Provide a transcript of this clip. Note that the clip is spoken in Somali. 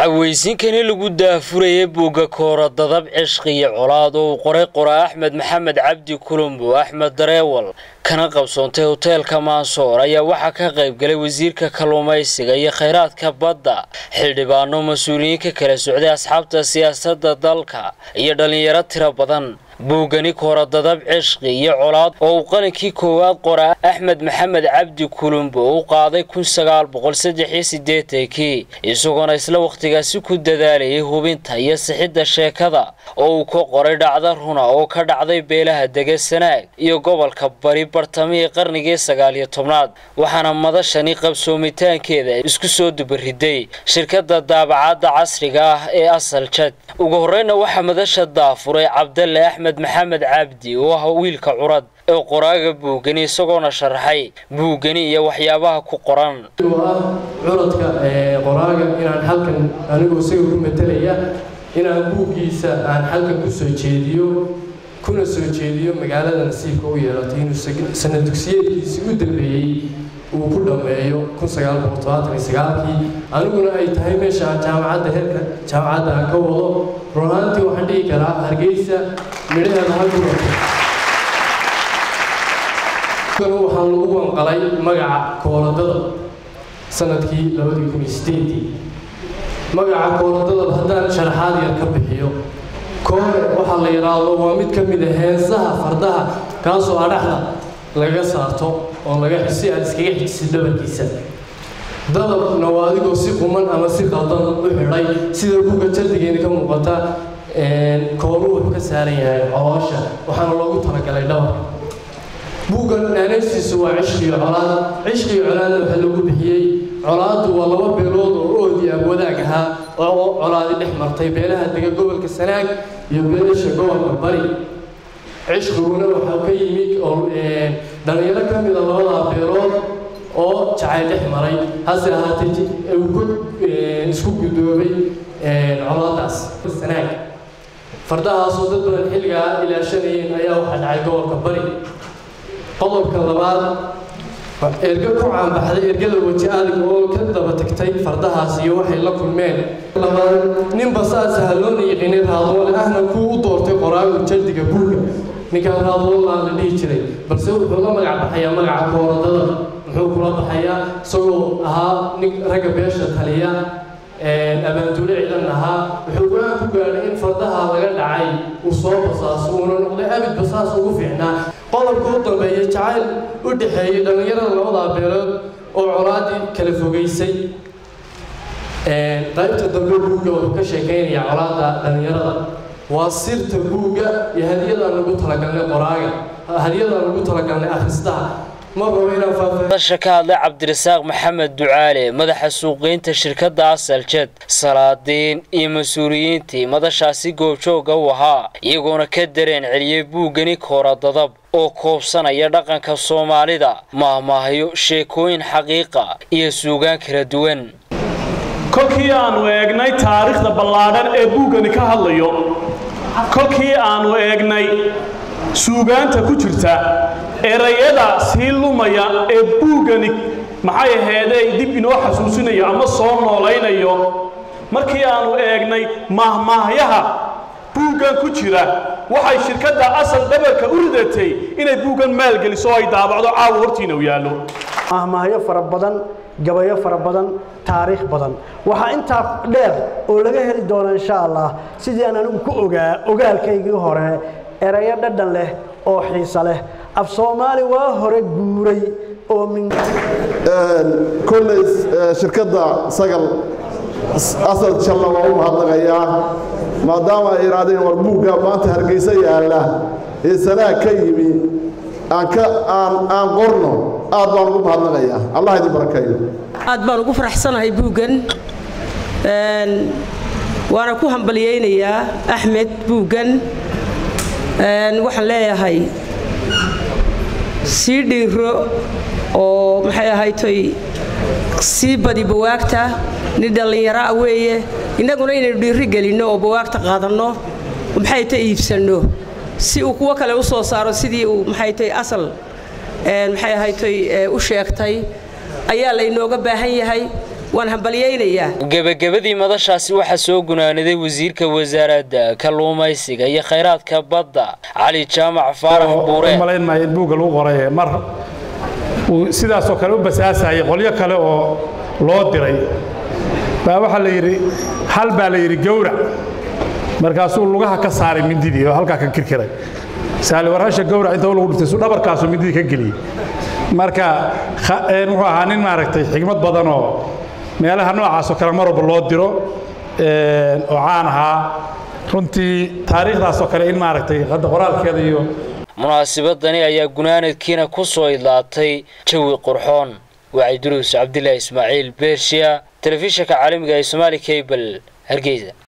cawaysiinkani lagu daafurayay buugga koora dadab cishqi iyo colaad oo uu qoray qoraa axmed maxamed cabdi kulumbo axmed dareewal kana qabsoontay hoteelka maansoor ayaa waxaa ka qaybgalay wasiirka kalluumaysiga iyo khayraadka badda xildhibaano mas-uuliyiin ka kala socday asxaabta siyaasadda dalka iyo dhallinyaro tiro badan buuggani koora dadab cishqi iyo colaad oo uu qalinkii koowaad qoraa axmed maxamed cabdi kulumbo u qaaday kun sagaal boqol saddex iyo sideetankii isagoona isla wakhtigaasi ku dadaalayay hubinta iyo sixidda sheekada oo uu ka qoray dhacda runa oo ka dhacday beelaha dega sanaag iyo gobolka bari bartamihii qarnigii sagaal iyo tobnaad waxaana madashani qabsoomitaankeeda isku soo dubariday shirkadda daabacadda casriga ah ee asal jad ugu horreyna waxaa madasha daafuray cabdalle axmed maxamed cabdi oo ah wiilka curad ee qoraaga buuggani isagoona sharaxay buuggani iyo waxyaabaha ku qoran oo ah curadka qoraaga inaan halkan anigoo isaga ku matalaya inaan buuggiisa aan halkan ku soo jeediyo kuna soo jeediyo magaalada nasiibka u yeelatay inuu sanad dugsiyeedkiisii u dambeeyey uu ku dhammeeyo kii aniguna ay tahay meesha jaamacadda heerka jaamacadda aan ka wado runaantii waxaan dhihi karaa hargeysa midhaheeda halku martay waxaan lagu wanqalay magaca kooladada sanadkii magaca kooladada haddaan sharaxaad yar ka bixiyo koore waxaa la yidhaahdo waa mid ka mid a heensaha fardaha kaasoo adhaxda laga saarto oo laga si aad iskaga xijisid dhabarkiisa dadabna waa adigoo si quman ama si qaldan u xidhay sida buugga jardigeena ka muuqata kooru wuxuu ka saaran yahay coloosha waxaana loogu talagalay dhabarka buuggan naanaystiisu waa cishqiyo colaad cishqiyo colaadna waxaa lagu bixiyey colaaddu waa laba beelood oo oodi ah wadaag ahaa oo colaadi dhex martay beelaha dega gobolka sanaag iyo beelasha gobolka bari cishqiguna waxaa ka yimid oo dhallinyaro ka mida labadaa beelood oo jacayl dhex maray hase ahaatee uu ku isku guddoobay colaadaas sanaag fardahaasoo dad badan xilligaa ilaashanayeen ayaa waxaa dhacay gobolka bari qodobka labaad erga ku caanbaxday ergada weji adag oo ka daba tagtay fardahaas iyo waxay la kulmeen labaad nin basaasaha loona yiqiinay raadoole ahna kuu u doortay qoraagu jardiga buugga ninkaan raadoolaa la dhihi jiray balse wuxuu la magac baxayaa magaca kooradada muxuu kula baxayaa isagoo ahaa nin ragga beesha taliya abaanduule ciidan ahaa wuxuu go-aan ku gaadhay in fardaha laga dhacay uu soo basaaso uuna noqday abid basaas ugu fiicnaa qodobka u dambeeya jacayl u dhexeeyey dhallinyarada labadaa beelood oo colaadii kala fogeysay qaybta dambe buugga wuxuu ka sheekeynaya colaada dhallinyarada waa sirta buugga iyo hadiyadaan lagu talagalnay qoraaga hadiyadaan lagu talagalnay akhristaha madasha ka hadlay cabdirasaaq maxamed ducaale madaxa suuqgeynta shirkadda asaljad salaadiin iyo mas-uuliyiintii madashaasi goobjooga u ahaa iyagoona ka dareen celiyey buuggani koora dadab oo koobsanaya dhaqanka soomaalida maahmaahyo sheekooyin xaqiiqa iyo suugaan kala duwan kolkii aannu eegnay taariikhda ballaadhan ee buuggani ka hadlayo kolkii aannu eegnay suugaanta ku jirta erayada sii lumaya ee buuggani maxay aheedee dib inoo xasuusinayo ama soo noolaynayo markii aannu eegnay maahmaahyaha buuggan ku jira waxay shirkadda asal dhabarka u ridatay inay buuggan maalgeliso oo ay daabacdo caawa hortiina u yaallo maahmaahyo fara badan gabayo fara badan taariikh badan waxaa intaa dheer oo laga heli doona insha allah sidii aan anigu ku ogaa ogaalkaygii hore erayo dhadhan leh oo xiisa leh af soomaali waa hore guuray oo kolley shirkadda sagal asal jalla waa u mahadnaqayaa maadaama ay yidhaahdeen war buugga maanta hargeysa yaalla ee sanaag ka yimi aan qorno aad baan ugu mahadnaqayaa allah idin barakeeyo aad baan ugu faraxsanahay buuggan waana ku hambalyaynayaa axmed buuggan waxaan leeyahay sii dhiiro oo maxay ahaytoy sii badi bawaagta nin dhallinyaro ah weeye innaguna inaynu dhiiri gelinno oo bawaagta qaadanno maxay ta iibsanno si uu kuwo kale u soo saaro sidii uu maxay tay asal maxay ahaytoy u sheegtay ayaa laynooga baahan yahay waan hambalyaynayaa gebagabadii madashaasi waxaa soo gunaanaday wasiirka wasaaradda kalluumaysiga iyo khayraadka badda cali jaamac faarax buure malayn maayo in buugga lagu qoray mar uu sidaasoo kale u basaasayay qolyo kale oo loo diray baa waxaa la yidhi hal baa la yidhi gowrac markaasuu lugaha ka saaray mindidii oo halkaa ka kirkiray saali warhasha gowrac inta lagu dhintay suu dhabarkaasuu mindidii ka geliyey marka wuxuu ahaa nin maaragtay xigmad badan oo meelaha noocaasoo kale mar walba loo diro oo caan ahaa runtii taariikhdaasoo kale in maaragtay hadda qoraalkeeda iyo munaasibadani ayaa gunaanadkiina ku soo idlaatay jawi qurxoon wacyi duruus cabdilaahi ismaaciil beershiya telefishinka caalamiga ee somaali cable hargeysa